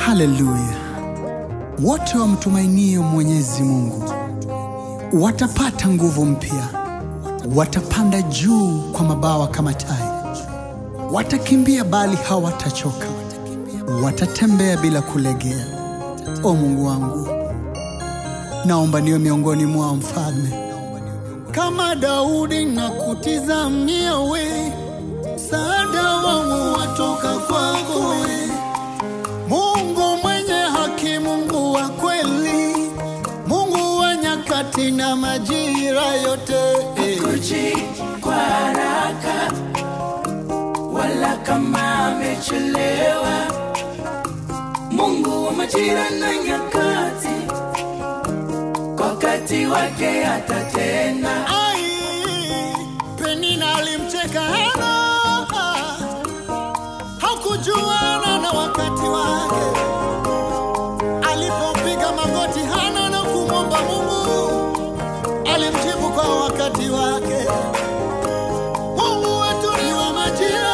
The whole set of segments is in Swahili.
Haleluya! Wote wamtumainio Mwenyezi Mungu watapata nguvu mpya, watapanda juu kwa mabawa kama tai, watakimbia bali hawatachoka, watatembea bila kulegea. O Mungu wangu, naomba niwe miongoni mwa mfalme kama Daudi na kutizamia we, msaada wangu watoka kwako we, Mungu mwenye haki, Mungu wa kweli, Mungu wa nyakati na majira yote eh. kuji kwa haraka wala kama amechelewa. Mungu wa majira na nyakati, kwa wakati wake atatenda. Ai, Penina alimcheka Hana, hakujuana na wakati wake. Alipopiga magoti Hana na kumwomba Mungu, alimjibu kwa wakati wake. Mungu wetu ni wa majira,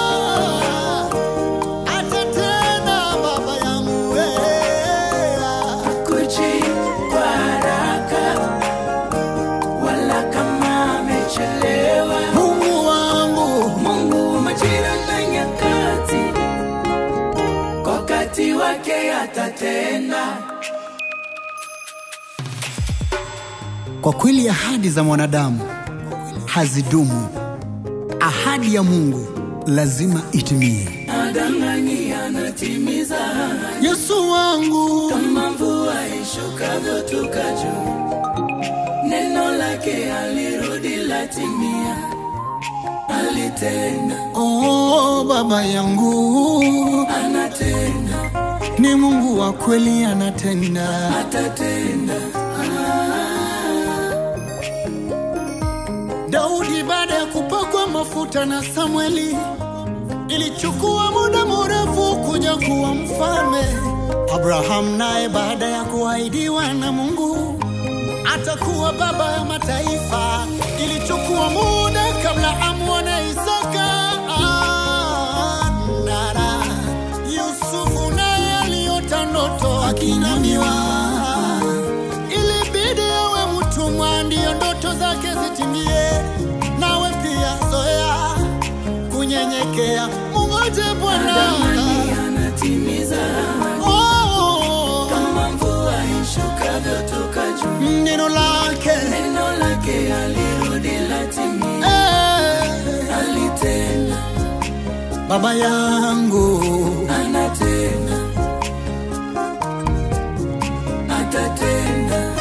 atatenda baba yangu wewe. Kuji kwa haraka wala kama amechelewa. Mungu wangu Mungu wa majira na nyakati, kwa wakati wake atatenda. Kwa kweli ahadi za mwanadamu hazidumu. Ahadi ya Mungu lazima itimie. Adanganyi anatimiza ahadi. Yesu wangu, kama mvua ishukavyo toka juu, neno lake alirudi latimia, alitenda, oh baba yangu, anatenda, ni Mungu wa kweli, anatenda. atatenda. Daudi baada ya kupakwa mafuta na Samueli, ilichukua muda mrefu kuja kuwa mfalme. Abraham naye baada ya kuahidiwa na Mungu atakuwa baba ya mataifa, ilichukua muda kabla amwone Isaka. Ah, nara. Yusufu naye aliota ndoto akinamiwa, ilibidi awe mtumwa ndiyo ndoto zake zitimie. Nawe pia zoea kunyenyekea, mungoje Bwana. Adanganyi anatimiza ahadi. Oh, kama mvua ishukavyo toka juu, neno lake neno lake alirudi latimia, eh, alitenda, baba yangu anatenda, atatenda.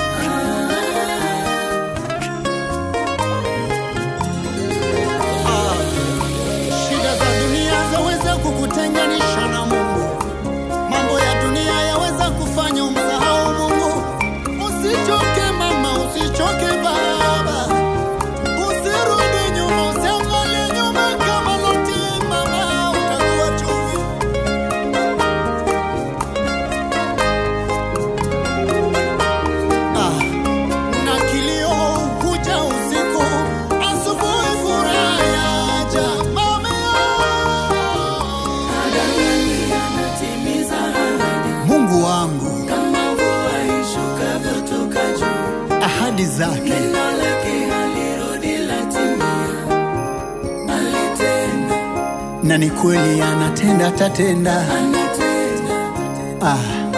Shida za dunia zaweza kukutenganisha na Mungu. Mambo ya dunia yaweza kufanya umsahau Mungu. Usichoke mama, usichoke baba, usirudi nyuma, usiangalie nyuma kama Loti mama, utakuwa chumvi. Ah, na kilio kuja usiku, asubuhi furaha yaja. Mama Adanganyi anatimiza ahadi. Mungu wangu, kama mvua ishukavyo toka juu, ahadi zake neno lake halirudi latimia, alitenda, na ni kweli anatenda, atatenda. anatenda, Ah,